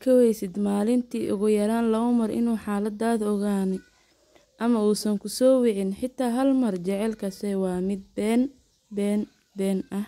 ka waysid maalintii ugu yaraan laba mar inuu xaaladaada ogaani ama uusan ku soo wicin xitaa hal mar jaceylkaasi waa mid been been been ah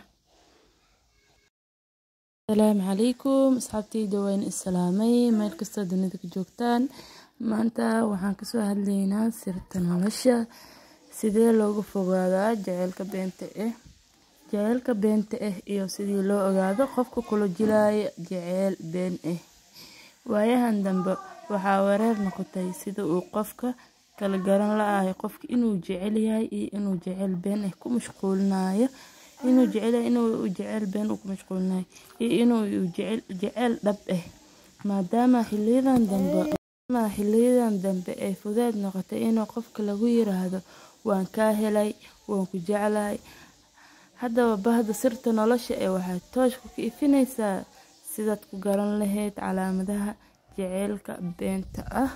asalaamu calaykum asxaabtayda waan islaamay meel kastoo dunida ka joogtaan maanta waxaan kasoo hadlaynaa sirta nolosha sidee looga fogaadaa jaceylka beenta ah jaceylka beenta ah iyo sidii loo ogaado qofka kula jilaaya jaceyl been ah waayahan dambe waxaa wareer noqotay sida uu qofka kala garan la-ahay qofka inuu jecel yahay iyo inuu jaceyl been ah ku mashquulinayo inuu jecelyahay inuu jaceyl been ku mashquulinayo iyo inuu jaceyl dhab ah maadaama xiliyadan dambe xiliyadan dambe ay fudeed noqotay inuu qofka lagu yiraahdo waan kaa helay waan ku jeclahay haddaba bahda sirta nolosha ee waxay tooshka ka ifinaysaa sidaad ku garan lahayd calaamadaha jaceylka beenta ah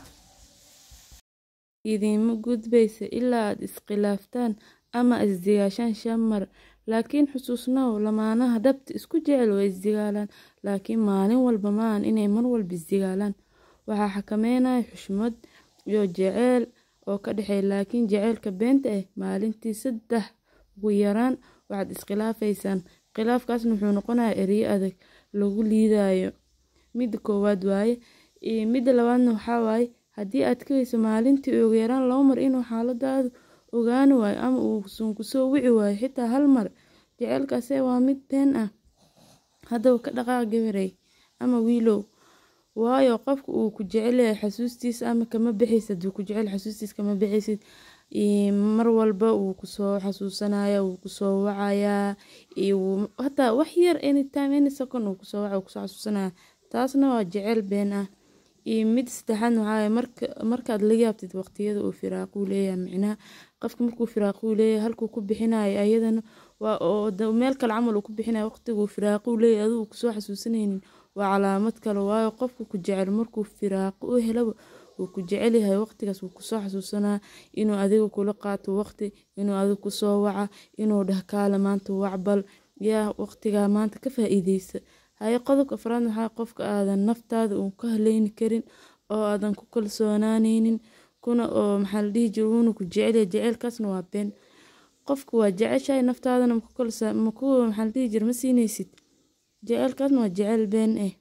idiinma gudbaysa ilaa aad iskhilaaftaan ama isdigaashaan shan mar laakiin xusuusnow lamaanaha dhabta isku jecel way isdigaalaan laakiin maalin walba maahan inay mar walba isdigaalaan waxaa xakameynaya xushmad iyo jaceyl oo ka dhexeeya laakiin jaceylka beenta ah maalintii saddex ugu yaraan waxaad iskhilaafaysaan khilaafkaasna wuxuu noqonayaa ereyo adag lagu liidayo midda koowaad waaye midda labaadna waxaa waaye haddii aad ka weyso maalintii ugu yaraan laba mar inuu xaaladaadu ogaani waayo ama uusan kusoo wici waayo xitaa hal mar jaceylkaase waa mid been ah haddaba ka dhaqaaq gabarey ama wiilow waayo qofka uu ku jecelyahay xasuustiisa ama kama bixaysid haduu ku jecel xasuustiisa kama bixaysid mar walba wuu kusoo xasuusanaya wuu kusoo wacayaa hataa wax yar anytime any second uu kusoo waca kusoo xasuusanaya taasna waa jeceyl been ah iyo mid saddexaad waxaa marka markaad la yaabtid waqtiyada uu firaaquu leeyahay micnaha qofka markuu firaaquu leeyahay halkuu ku bixinayo ayadana waa oo meel kale camal uu ku bixinayo waqtiguu firaaquu leeyahay adigu kusoo xasuusanaynin waa calaamad kale waayo qofka ku jecel markuu firaaqo u helaba wuu ku jecel yahay waqtigaas wuu kusoo xasuusanaa inuu adiga kula qaato waqti inuu adiga kusoo waca inuu dhah kaale maanta wacbal yaa waqtigaa maanta ka faa-iideysa haye qodobka afraad waxaa qofka aadan naftaada uun ka haleyni karin oo aadan ku kalsoonaaneynin kuna oo maxaa la dhihi jira wuuna ku jecelyahay jaceylkaasna waa been qofka waa jeceshahay naftaadana maku kalsa maku maxaa la dhihi jira ma siineysid jaceylkaasna waa jeceyl been ah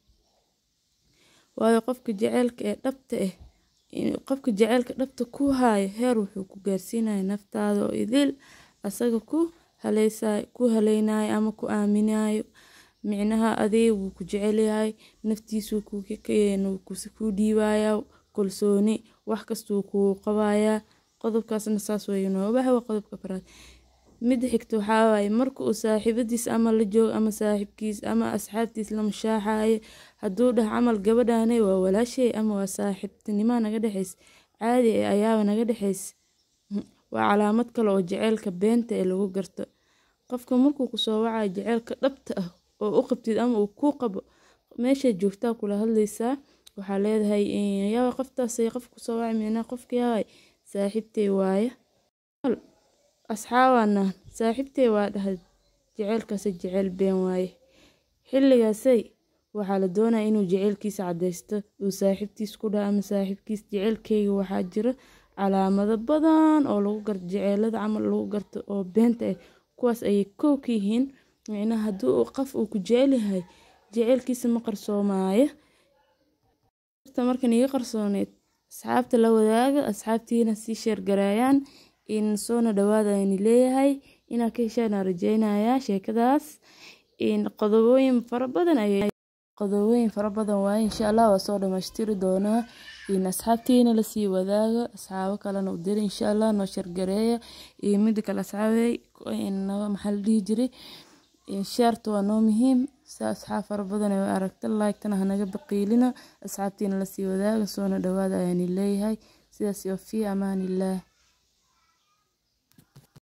waayo qofka jaceylka ee dhabta ah qofka jaceylka dhabta ku haayo heer wuxuu ku gaarsiinaya naftaada oo idil asaga ku haleysayo ku haleynayo ama ku aaminayo micnaha adiga wuu ku jecelyahay naftiisuu kuu dhiibaya kalsooni wax kastuu kuu qabayaa qodobkaasna saas weeye noobaha waa qodobka afraad midda xigta waxaa waaye marka uu saaxiibadiis ama la joogo ama saaxiibkiis ama asxaabtiis la mashaaxayo hadduu dhah camal gabadhaane waa walaashay ama waa saaxiibtinimaa naga dhexeys caadi ee ayaaba naga dhexeys waa calaamad kale oo jaceylka beenta ee lagu garto qofka markuu kusoo wacayo jaceylka dhabta ah oo u qabtid ama uu kuu qabo meeshaad joogtaa kula hadlaysaa waxaa leedahay yaaba qoftaasay qof kusoo wacay micnaa qofka yaabay saaxiibtay waaye asxaabaana saaxiibtay waa dhahayd jaceylkaasi jaceyl been waaye xilligaasay waxaa la doonaya inuu jaceylkiisa cadeysto uu saaxiibtiis ku dhaha ama saaxiibkiis jaceylkeyga waxaa jira calaamado badan oo lagu garto jaceylada camal lagu garto oo beenta ah kuwaas ayay kow ka yihiin micnaha haddii uu qof uu ku jecel yahay jaceylkiisa ma qarsoomaayo markan iga qarsooneyd asxaabta la wadaaga asxaabtiina sii sheergaraayaan in soona dhawaada ayni leeyahay inaad ka heshaan aan rajeynayaa sheekadaas in qodobooyin fara badan ayay qodobooyin fara badan waaye insha allah waa soo dhamaystiri doonaa in asxaabtiina lasii wadaaga asxaabo kalena u dira insha allah noo sheergareeya iyo mida kale asxaabey maxaa la dhihi jiray sheerta waa noo muhiim si asxaab fara badan ay aragta like-tana hanaga baqiilina asxaabtiina lasii wadaaga soona dhawaada ayaani leeyahay sidaas iyo fii amaanillaah